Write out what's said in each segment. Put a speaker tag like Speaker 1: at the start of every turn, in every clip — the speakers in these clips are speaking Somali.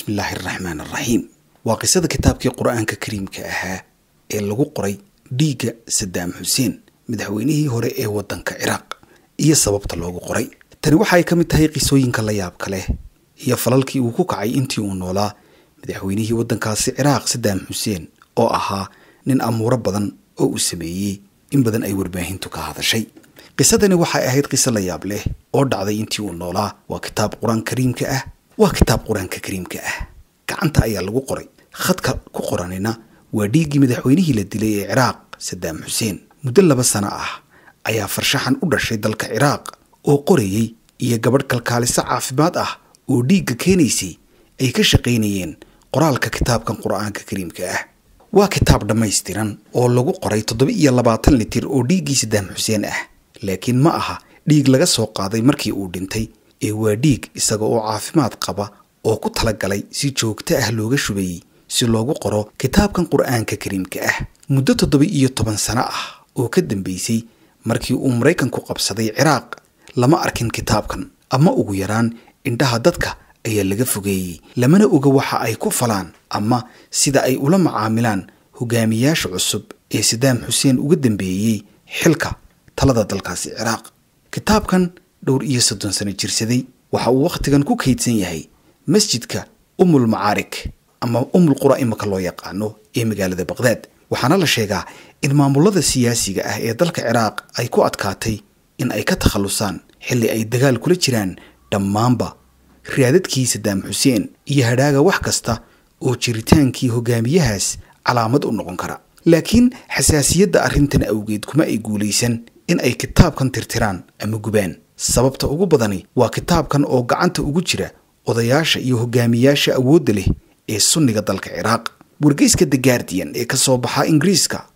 Speaker 1: bismillaahi araxmaan araxiim waa qisada kitaabkii qur-aanka kariimka ahaa ee lagu qoray dhiigga sadaam xuseen madaxweynihii hore ee waddanka ciraaq iyo sababta loogu qoray tani waxay ka mid tahay qisooyinka la yaabka leh iyo falalkii uu ku kacay intii uu noolaa madaxweynihii waddankaasi ciraaq sadaam xuseen oo ahaa nin amuuro badan oo uu sameeyey in badan ay warbaahintu ka hadashay qisadani waxay ahayd qiso la yaab leh oo dhacday intii uu noolaa waa kitaab qur-aan kariimka ah waa kitaab qur-aanka kariimka ah gacanta ayaa lagu qoray khadka ku qoranina waa dhiiggii madaxweynihii la dilay ee ciraaq sadaam xuseen muddo laba sano ah ayaa farshaxan u dhashay dalka ciraaq oo qorayey iyo gabadh kalkaaliso caafimaad ah oo dhiigga keenaysay ay ka shaqaynayeen qoraalka kitaabkan qur-aanka kariimka ah waa kitaab dhammaystiran oo lagu qoray toddoba iyo labaatan litir oo dhiiggii sadaam xuseen ah laakiin ma aha dhiig laga soo qaaday markii uu dhintay ee waa dhiig isaga oo caafimaad qaba oo ku talagalay si joogto ah looga shubayey si loogu qoro kitaabkan qur-aanka kariimka ah muddo toddoba iyo toban sano ah oo ka dambeysay markii uu maraykanku qabsaday ciraaq lama arkin kitaabkan ama ugu yaraan indhaha dadka ayaa laga fogeeyey lamana oga waxa ay ku falaan ama sida ay ula macaamilaan hogaamiyaasha cusub ee sadaam xuseen uga dambeeyey xilka talada dalkaasi ciraaq kitaabkan dhowr iyo soddon sano jirsaday waxa uu wakhtigan ku kaydsan yahay masjidka umul macaarik ama umul qura imaka loo yaqaano ee magaalada baqhdaad waxaana la sheegaa in maamulada siyaasiga ah ee dalka ciraaq ay ku adkaatay in ay ka takhallusaan xilli ay dagaal kula jiraan dhammaanba raadadkii sadaam xuseen iyo hadhaaga wax kasta oo jiritaankii hogaamiyahaas calaamad u noqon kara laakiin xasaasiyadda arrintan awgeed kuma ay guulaysan in ay kitaabkan tirtiraan ama gubaan sababta ugu badani waa kitaabkan oo gacanta ugu jira odayaasha iyo hogaamiyaasha awoodda leh ee sunniga dalka ciraaq wargeyska the guardian ee ka soo baxa ingiriiska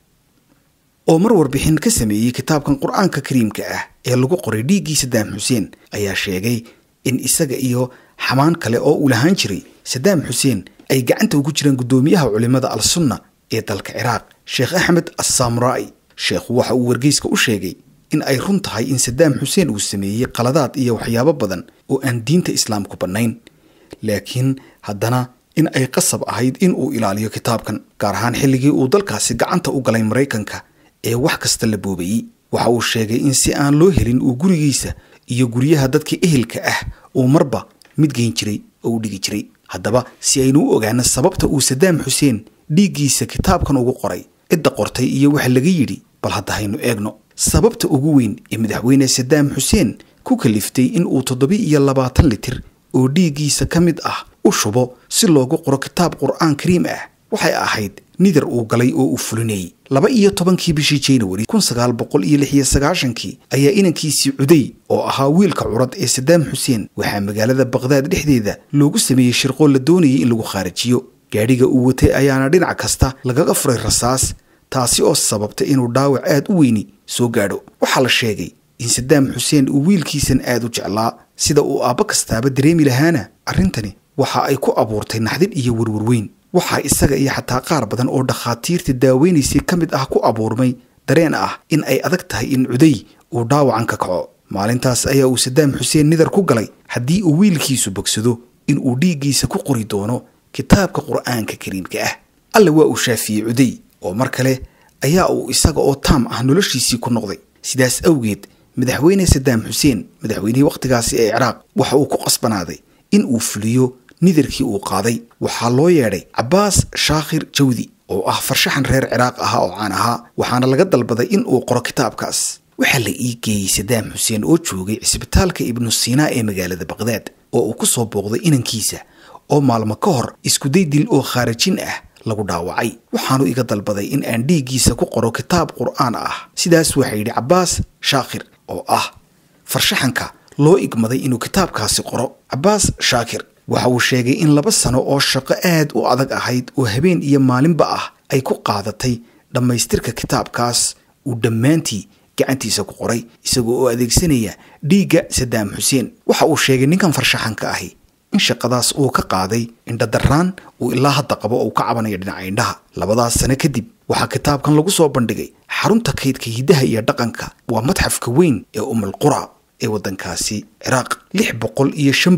Speaker 1: oo mar warbixin ka sameeyey kitaabkan qur-aanka kariimka ah ee lagu qoray dhiiggii sadaam xuseen ayaa sheegay in isaga iyo xamaan kale oo uu lahaan jiray sadaam xuseen ay gacanta ugu jiraan guddoomiyaha culimada al sunna ee dalka ciraaq sheekh axmed assamrai sheekhu waxa uu wargeyska u sheegay in ay run tahay in sadaam xuseen uu sameeyey qaladaad iyo waxyaabo badan oo aan diinta islaamku bannayn laakiin haddana in ay qasab ahayd in uu ilaaliyo kitaabkan gaar ahaan xilligii uu dalkaasi gacanta u galay maraykanka ee wax kasta la boobayey waxa uu sheegay in si aan loo helin uu gurigiisa iyo guryaha dadka ehelka ah uu marba mid geyn jiray oo u dhigi jiray haddaba si aynu u ogaano sababta uu sadaam xuseen dhiiggiisa kitaabkan ugu qoray cidda qortay iyo waxa laga yidhi bal hadda haynu eegno sababta ugu weyn ee madaxweyne sadaam xuseen ku kaliftay in uu toddoba iyo labaatan litir oo dhiiggiisa ka mid ah u shubo si loogu qoro kitaab qur-aan kariim ah waxay ahayd nidar uu galay oo uu fulinayay laba iyo tobankii bishii januari kun sagaal boqol iyo lix iyo sagaashankii ayaa inankiisii cuday oo ahaa wiilka curad ee sadaam xuseen waxaa magaalada baqhdaad dhexdeeda loogu sameeyey shirqoo la doonayay in lagu khaarajiyo gaadhiga uu watay ayaana dhinac kasta lagaga furay rasaas taasi oo sababtay inuu dhaawac aad u weyni soo gaadho waxaa la sheegay in sadaam xuseen uu wiilkiisan aad u jeclaa sida uu aabbo kastaaba dareemi lahaana arrintani waxa ay ku abuurtay naxdin iyo werwarweyn waxaa isaga iyo xataa qaar badan oo dhakhaatiirta daaweynaysay ka mid ah ku abuurmay dareen ah in ay adag tahay in cuday uu dhaawacan ka kaco maalintaas ayaa uu sadaam xuseen nidar ku galay haddii uu wiilkiisu bogsado in uu dhiiggiisa ku qori doono kitaabka qur-aanka kariimka ah alle waa uu shaafiyey cuday oo mar kale ayaa uu isaga oo taam ah noloshiisii ku noqday sidaas awgeed madaxweyne sadaam xuseen madaxweynihii wakhtigaasi ee ciraaq waxa uu ku qasbanaaday in uu fuliyo nidarkii uu qaaday waxaa loo yeedhay cabbaas shaakhir jawdi oo ah farshaxan reer ciraaq ahaa oo caan ahaa waxaana laga dalbaday in uu qoro kitaabkaas waxaa la ii geeyey sadaam xuseen oo joogay cisbitaalka ibnu siinaa ee magaalada baqhdaad oo uu ku soo booqday inankiisa oo maalmo ka hor iskuday dil oo khaarajin ah lagu dhaawacay waxaanu iga dalbaday in aan dhiiggiisa ku qoro kitaab qur-aan ah sidaas waxaa yidhi cabbaas shaakhir oo ah farshaxanka loo igmaday inuu kitaabkaasi qoro cabbaas shaakir waxa uu sheegay in laba sano oo shaqo aad u adag ahayd oo habeen iyo maalinba ah ay ku qaadatay dhammaystirka kitaabkaas uu dhammaantii gacantiisa ku qoray isagoo oo adeegsanaya dhiigga sadaam xuseen waxa uu sheegay ninkan farshaxanka ahi in shaqadaas uu ka qaaday indhadarraan uu ilaa hadda qabo uu ka cabanayo dhinaca indhaha labadaas sano kadib waxaa kitaabkan lagu soo bandhigay xarunta kaydka hiddaha iyo dhaqanka waa madxafka weyn ee umul qura ee waddankaasi ciraaq lix boqol iyo shan bog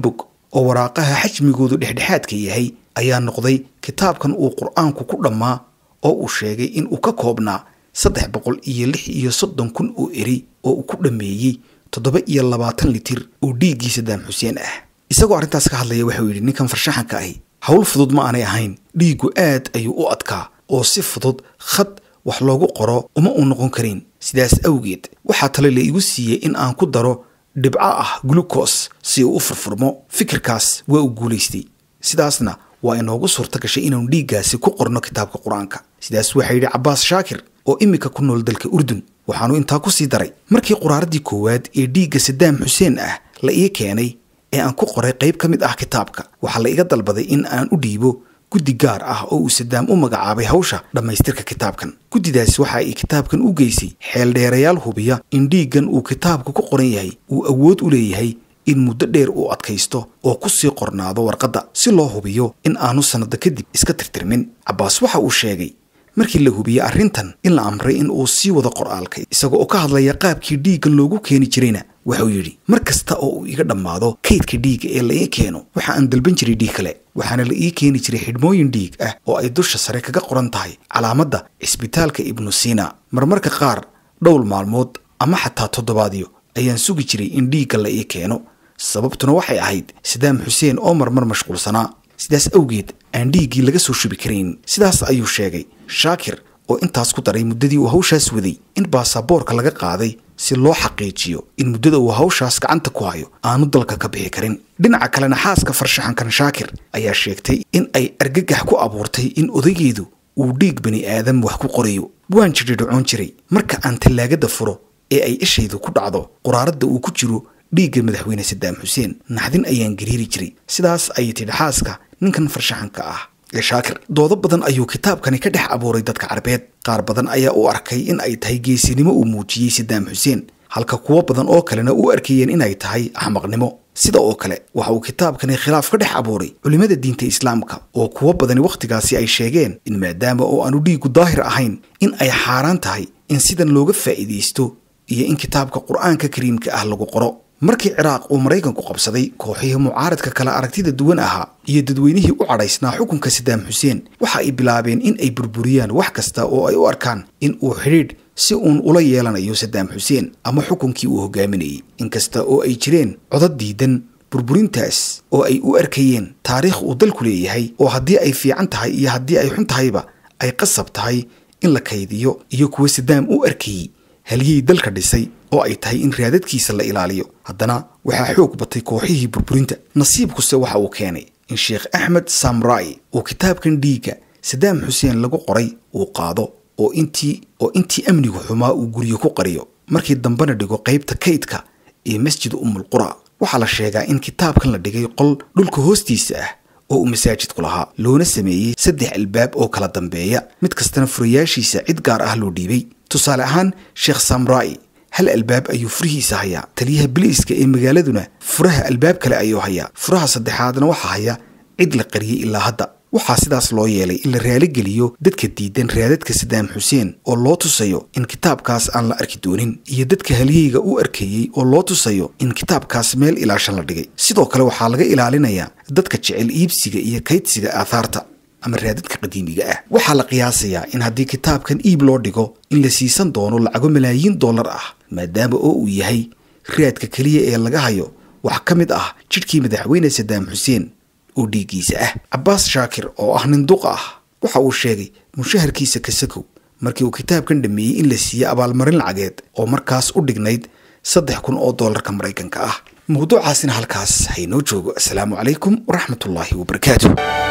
Speaker 1: oo waraaqaha xajmigoodu dhexdhexaadka yahay ayaa noqday kitaabkan uu qur-aanku ku dhammaa oo uu sheegay in uu ka koobnaa saddex boqol iyo lix iyo soddon kun oo eri oo uu ku dhammeeyey toddoba iyo labaatan litir oo dhiiggii sadaam xuseen ah isagoo arrintaas ka hadlaya waxau yidhi ninkan farshaxanka ahi howl fudud ma aanay ahayn dhiiggu aad ayuu u adkaa oo si fudud khad wax loogu qoro uma uu noqon karin sidaas awgeed waxaa tale la igu siiyey in aan ku daro dhibco ah glucos si uu u furfurmo fikirkaas waa uu guulaystay sidaasna waa inoogu suurta gashay inaanu dhiiggaasi ku qorno kitaabka qur-aanka sidaas waxaa yidhi cabbaas shaakir oo iminka ku nool dalka urdun waxaanu intaa ku sii daray markii quraaradii koowaad ee dhiigga sadaam xuseen ah la ii keenay ee aan ku qoray qayb ka mid ah kitaabka waxaa la iga dalbaday in aan u dhiibo guddi gaar ah oo uu sadaam u magacaabay hawsha dhammaystirka kitaabkan guddidaasi waxa ay kitaabkan u geysay xeeldheerayaal hubiya in dhiiggan uu kitaabka ku qoran yahay uu awood u leeyahay in muddo dheer uu adkaysto oo ku sii qornaado warqadda si loo hubiyo in aanu sannado kadib iska tirtirmin cabbaas waxa uu sheegay markii la hubiyey arrintan in la amray in uu sii wado qor'aalka isaga oo ka hadlaya qaabkii dhiiggan loogu keeni jirayna wuxuu yidhi mar kasta oo uu iga dhammaado kaydka dhiigga ee la ii keeno waxa aan dalban jiray dhiig kale waxaana la ii keeni jiray xidhmooyin dhiig ah oo ay dusha sare kaga qoran tahay calaamadda cisbitaalka ibnu siina marmarka qaar dhowr maalmood ama xataa toddobaadyo ayaan sugi jiray in dhiigga la ii keeno sababtuna waxay ahayd sadaam xuseen oo marmar mashquulsanaa sidaas awgeed aan dhiiggii laga soo shubi karayn sidaas ayuu sheegay shaakir oo intaas ku daray muddadii uu hawshaas waday in baasaboorka laga qaaday si loo xaqiijiyo in muddada uu hawshaas gacanta ku hayo aanu dalka ka bixi karin dhinaca kalena xaaska farshaxankan shaakir ayaa sheegtay in ay argagax ku abuurtay in odaygeedu uu dhiig bani aadam wax ku qorayo waan jidhidhacoon jiray marka aan tallaagada furo ee ay ishaydu ku dhacdo quraaradda uu ku jiro dhiigga madaxweyne sadaam xuseen naxdin ayaan gariiri jiray sidaas ayay tidhi xaaska ninkan farshaxanka ah ee shaakir doodo badan ayuu kitaabkani ka dhex abuuray dadka carbeed qaar badan ayaa u arkay in ay tahay geesinimo uu muujiyey sadaam xuseen halka kuwo badan oo kalena u arkayeen inay tahay axmaqnimo sida oo kale waxa uu kitaabkani khilaaf ka dhex abuuray culimmada diinta islaamka oo kuwo badani wakhtigaasi ay sheegeen in maadaama oo aanu dhiigu daahir ahayn in ay xaaraan tahay in sidan looga faa'iidaysto iyo in kitaabka qur-aanka kariimka ah lagu qoro markii ciraaq uu maraykanku qabsaday kooxihii mucaaradka kale aragtida duwan ahaa iyo dadweynihii u cadhaysnaa xukunka sadaam xuseen waxa ay bilaabeen in ay burburiyaan wax kasta oo ay u arkaan in uu xidhiidh si uun ula yeelanayo sadaam xuseen ama xukunkii uu hogaaminayay inkasta oo ay jireen codad diidan burburintaas oo ay u arkayeen taariikh uu dalku leeyahay oo haddii ay fiican tahay iyo haddii ay xun tahayba ay qasab tahay in la kaydiyo iyo kuwa sadaam u arkayey halyey dalka dhisay oo ay tahay in raadadkiisa la ilaaliyo haddana waxaa xoog batay kooxihii burburinta nasiibkuse waxa uu keenay in sheekh axmed samrai uu kitaabkan dhiigga sadaam xuseen lagu qoray uu qaado oo intii oo intii amnigu xumaa uu guryo ku qariyo markii dambena dhigo qaybta kaydka ee masjid umulqura waxaa la sheegaa in kitaabkan la dhigay qol dhulka hoostiisa ah oo uu masaajidku lahaa loona sameeyey saddex albaab oo kala dambeeya mid kastana furayaashiisa cid gaar ah loo dhiibay tusaale ahaan sheekh samrai hal albaab ayuu furihiisa hayaa taliyaha biliiska ee magaaladuna furaha albaab kale ayuu hayaa furaha saddexaadna waxaa haya cid la qariyey ilaa hadda waxaa sidaas loo yeelay in la raaligeliyo dadka diidan raadadka sadaam xuseen oo loo tusayo in kitaabkaas aan la arki doonin iyo dadka halyeyga u arkeeyey oo loo tusayo in kitaabkaas meel ilaashan la dhigay sidoo kale waxaa laga ilaalinayaa dadka jecel iibsiga iyo kaydsiga aathaarta ama raadadka qadiimiga ah waxaa la qiyaasayaa in haddii kitaabkan iib loo dhigo in la siisan doono lacago malaayiin dollar ah maadaama oo uu yahay raadka keliya ee laga hayo wax ka mid ah jidhkii madaxweyne sadaam xuseen oo dhiiggiisa ah cabbaas shaakir oo ah nin duqa ah waxa uu sheegay mushaharkiisa kasakow markii uu kitaabkan dhameeyey in la siiyey abaalmarin lacageed oo markaas u dhignayd saddex kun oo dollarka maraykanka ah mawduucaasina halkaas haynoo joogo asalaamu calaykum waraxmatullaahi wabarakaatu